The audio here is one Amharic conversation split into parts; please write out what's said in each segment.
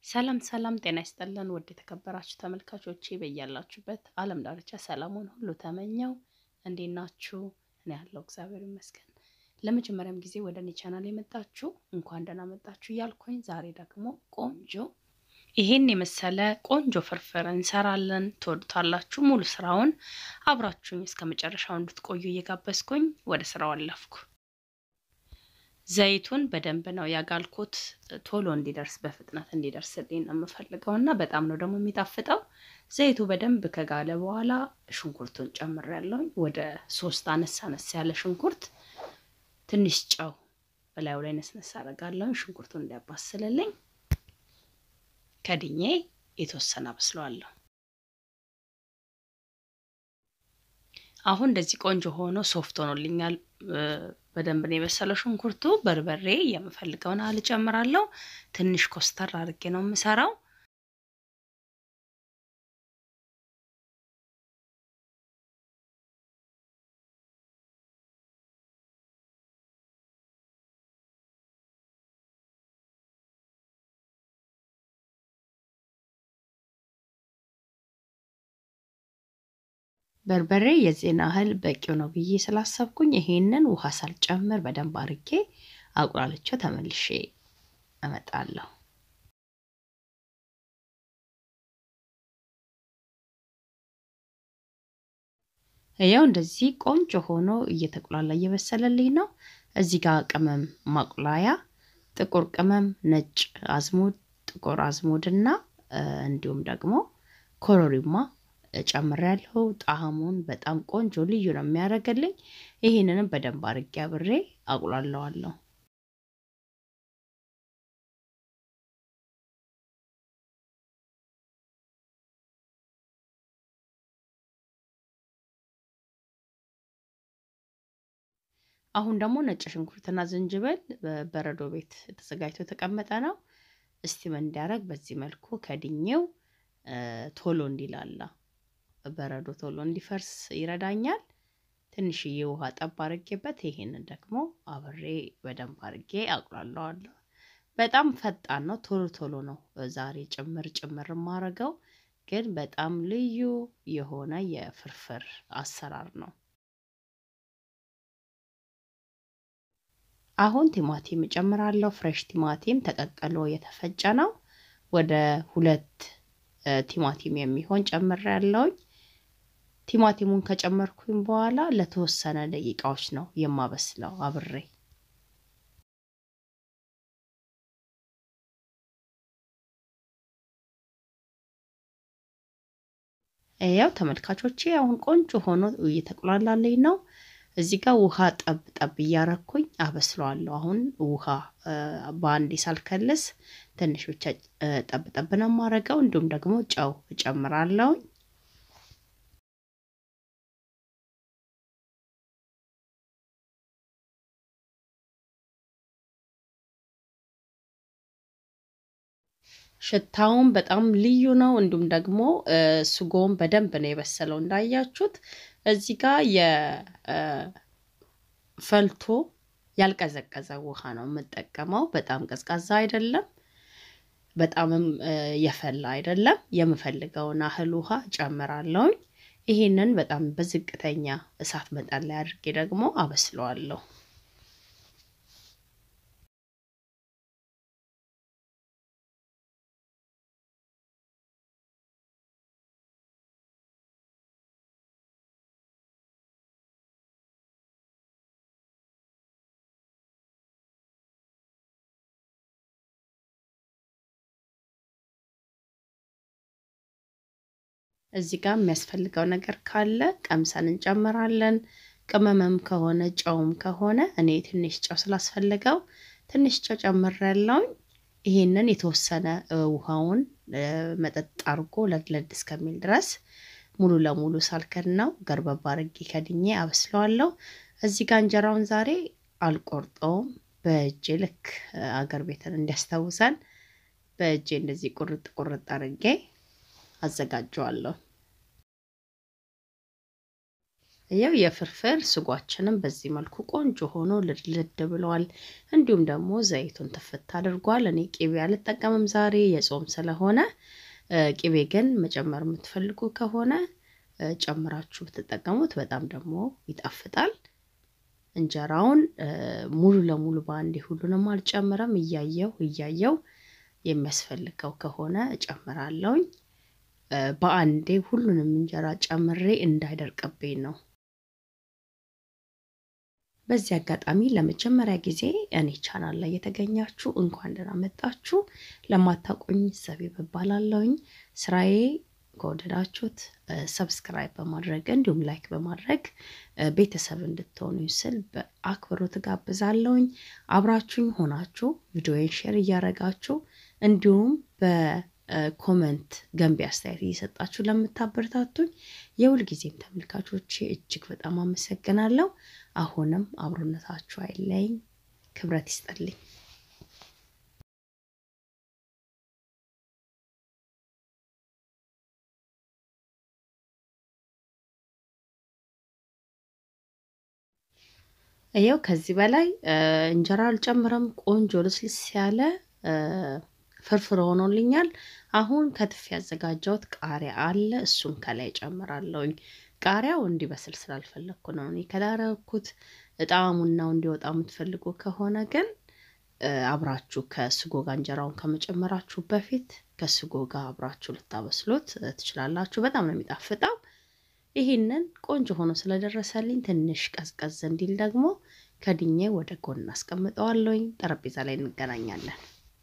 ሰላም ሰላም፣ ጤና ይስጥልን ውድ የተከበራችሁ ተመልካቾቼ በያላችሁበት ዓለም ዳርቻ ሰላሙን ሁሉ ተመኘው። እንዴት ናችሁ? እኔ ያለው እግዚአብሔር ይመስገን። ለመጀመሪያም ጊዜ ወደ እኔ ቻናል የመጣችሁ እንኳን ደህና መጣችሁ እያልኩኝ ዛሬ ደግሞ ቆንጆ ይሄን የመሰለ ቆንጆ ፍርፍር እንሰራለን። ትወዱታላችሁ። ሙሉ ስራውን አብራችሁኝ እስከ መጨረሻው እንድትቆዩ እየጋበዝኩኝ ወደ ስራው አለፍኩ። ዘይቱን በደንብ ነው ያጋልኩት፣ ቶሎ እንዲደርስ በፍጥነት እንዲደርስልኝ ነው የምፈልገው እና በጣም ነው ደግሞ የሚጣፍጠው። ዘይቱ በደንብ ከጋለ በኋላ ሽንኩርቱን ጨምሬያለሁኝ። ወደ ሶስት አነስ አነስ ያለ ሽንኩርት፣ ትንሽ ጨው በላዩ ላይ ነስነስ አደርጋለሁኝ ሽንኩርቱን እንዲያባስልልኝ። ከድኜ የተወሰነ አበስለዋለሁ። አሁን እንደዚህ ቆንጆ ሆኖ ሶፍት ሆኖልኛል። በደንብ ነው የበሰለው ሽንኩርቱ። በርበሬ የምፈልገውን ያህል እጨምራለሁ። ትንሽ ኮስተር አድርጌ ነው የምሰራው። በርበሬ የዚህን ያህል በቂው ነው ብዬ ስላሰብኩኝ ይሄንን ውሃ ሳልጨምር በደንብ አርጌ አቁላልቼው ተመልሼ እመጣለሁ። ያው እንደዚህ ቆንጆ ሆኖ እየተቁላላ እየበሰለልኝ ነው። እዚህ ጋር ቅመም ማቁላያ ጥቁር ቅመም፣ ነጭ አዝሙድ፣ ጥቁር አዝሙድ እና እንዲሁም ደግሞ ኮረሪማ ጨምሬያለሁ። ጣዕሙን በጣም ቆንጆ ልዩ ነው የሚያደርግልኝ። ይህንንም በደንብ አድርጌ አብሬ አቁላለዋለሁ። አሁን ደግሞ ነጭ ሽንኩርትና ዝንጅብል በበረዶ ቤት ተዘጋጅቶ የተቀመጠ ነው። እስቲም እንዲያደርግ በዚህ መልኩ ከድኜው ቶሎ እንዲላላ በረዶ ቶሎ እንዲፈርስ ይረዳኛል። ትንሽዬ ውሃ ጠብ አድርጌበት ይሄንን ደግሞ አብሬ በደንብ አድርጌ አቁላለዋለሁ። በጣም ፈጣን ነው፣ ቶሎ ቶሎ ነው ዛሬ ጭምር ጭምር የማደርገው፣ ግን በጣም ልዩ የሆነ የፍርፍር አሰራር ነው። አሁን ቲማቲም እጨምራለሁ። ፍሬሽ ቲማቲም ተቀቅሎ የተፈጨ ነው። ወደ ሁለት ቲማቲም የሚሆን ጨምሬያለሁኝ። ቲማቲሙን ከጨመርኩኝ በኋላ ለተወሰነ ደቂቃዎች ነው የማበስለው አብሬ። ያው ተመልካቾቼ አሁን ቆንጆ ሆኖ እየተቆላላለኝ ነው። እዚህ ጋር ውሃ ጠብ ጠብ እያረኩኝ አበስለዋለሁ። አሁን ውሃ በአንዴ ሳልከልስ ትንሽ ብቻ ጠብ ጠብ ነው የማደርገው። እንዲሁም ደግሞ ጨው እጨምራለሁኝ። ሽታውን በጣም ልዩ ነው። እንዲሁም ደግሞ ስጎውን በደንብ ነው የበሰለው እንዳያችሁት። እዚህ ጋር የፈልቶ ያልቀዘቀዘ ውሃ ነው የምጠቀመው። በጣም ቀዝቃዛ አይደለም፣ በጣምም የፈላ አይደለም። የምፈልገውን ያህል ውሃ ጨምራለሁኝ። ይሄንን በጣም በዝቅተኛ እሳት መጠን ላይ አድርጌ ደግሞ አበስለዋለሁ። እዚህ ጋር የሚያስፈልገው ነገር ካለ ቀምሰን እንጨምራለን። ቅመምም ከሆነ ጨውም ከሆነ እኔ ትንሽ ጨው ስላስፈለገው ትንሽ ጨው ጨምሬያለሁኝ። ይሄንን የተወሰነ ውሃውን መጠጥ አድርጎ ለድለድ እስከሚል ድረስ ሙሉ ለሙሉ ሳልከድ ነው ገርበባ አድርጌ ከድኜ አበስለዋለሁ። እዚህ ጋር እንጀራውን ዛሬ አልቆርጠውም። በእጄ ልክ አገር ቤትን እንዲያስታውሰን በእጄ እንደዚህ ቁርጥ ቁርጥ አድርጌ አዘጋጀዋለሁ። ያው የፍርፍር ስጓችንም በዚህ መልኩ ቆንጆ ሆኖ ልድልድ ብለዋል። እንዲሁም ደግሞ ዘይቱን ትፍት አድርጓል። እኔ ቂቤ አልጠቀምም ዛሬ የጾም ስለሆነ፣ ቂቤ ግን መጨመር የምትፈልጉ ከሆነ ጨምራችሁ ብትጠቀሙት በጣም ደግሞ ይጣፍጣል። እንጀራውን ሙሉ ለሙሉ በአንዴ ሁሉንም አልጨምረም። እያየው እያየው የሚያስፈልገው ከሆነ እጨምራለሁኝ። በአንዴ ሁሉንም እንጀራ ጨምሬ እንዳይደርቅብኝ ነው። በዚህ አጋጣሚ ለመጀመሪያ ጊዜ እኔ ቻናል ላይ የተገኛችሁ እንኳን ደህና መጣችሁ። ለማታውቁኝ ዘቢብ እባላለሁኝ። ስራዬ ከወደዳችሁት ሰብስክራይብ በማድረግ እንዲሁም ላይክ በማድረግ ቤተሰብ እንድትሆኑ ስል በአክብሮት ጋብዛለሁኝ። አብራችሁኝ ሆናችሁ ቪዲዮን ሼር እያደረጋችሁ እንዲሁም በኮመንት ገንቢ አስተያየት እየሰጣችሁ ለምታበረታቱኝ የሁልጊዜም ተመልካቾቼ እጅግ በጣም አመሰግናለሁ። አሁንም አብሮነታችሁ አይለኝ፣ ክብረት ይስጠልኝ። ይኸው ከዚህ በላይ እንጀራ አልጨምረም። ቆንጆ ልስልስ ያለ ፍርፍር ሆኖልኛል። አሁን ከትፍ ያዘጋጀሁት ቃሪያ አለ። እሱን ከላይ ጨምራለሁኝ። ቃሪያው እንዲበስል ስላልፈለግኩ ነው እኔ ከዳረኩት። ጣዕሙናው እንዲወጣ የምትፈልጉ ከሆነ ግን አብራችሁ ከስጎ ጋር እንጀራውን ከመጨመራችሁ በፊት ከስጎ ጋር አብራችሁ ልታበስሉት ትችላላችሁ። በጣም ነው የሚጣፍጠው። ይህንን ቆንጆ ሆኖ ስለደረሰልኝ ትንሽ ቀዝቀዝ እንዲል ደግሞ ከድኜ ወደ ጎን አስቀምጠዋለሁኝ። ጠረጴዛ ላይ እንገናኛለን።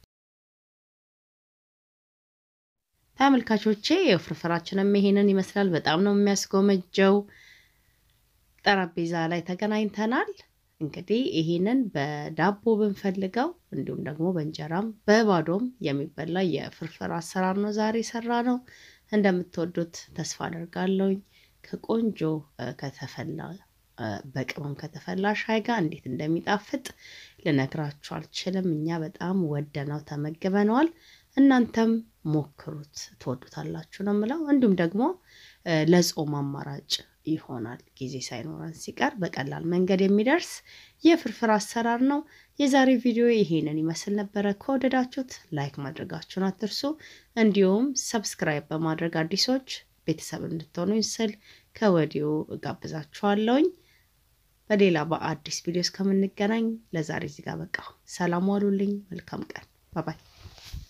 ተመልካቾቼ የፍርፍራችንም ይሄንን ይመስላል። በጣም ነው የሚያስጎመጀው። ጠረጴዛ ላይ ተገናኝተናል። እንግዲህ ይሄንን በዳቦ ብንፈልገው እንዲሁም ደግሞ በእንጀራም በባዶም የሚበላ የፍርፍር አሰራር ነው ዛሬ ሰራ ነው። እንደምትወዱት ተስፋ አደርጋለሁኝ። ከቆንጆ ከተፈላ በቅመም ከተፈላ ሻይ ጋር እንዴት እንደሚጣፍጥ ልነግራችሁ አልችልም። እኛ በጣም ወደነው ተመግበነዋል። እናንተም ሞክሩት፣ ትወዱታላችሁ ነው የምለው። እንዲሁም ደግሞ ለጾም አማራጭ ይሆናል። ጊዜ ሳይኖረን ሲቀር በቀላል መንገድ የሚደርስ የፍርፍር አሰራር ነው። የዛሬ ቪዲዮ ይሄንን ይመስል ነበረ። ከወደዳችሁት ላይክ ማድረጋችሁን አትርሱ። እንዲሁም ሰብስክራይብ በማድረግ አዲሶች ቤተሰብ እንድትሆኑ ስል ከወዲሁ እጋብዛችኋለሁኝ። በሌላ በአዲስ ቪዲዮ እስከምንገናኝ ለዛሬ እዚህ ጋር በቃ ሰላም ዋሉልኝ። መልካም ቀን። ባባይ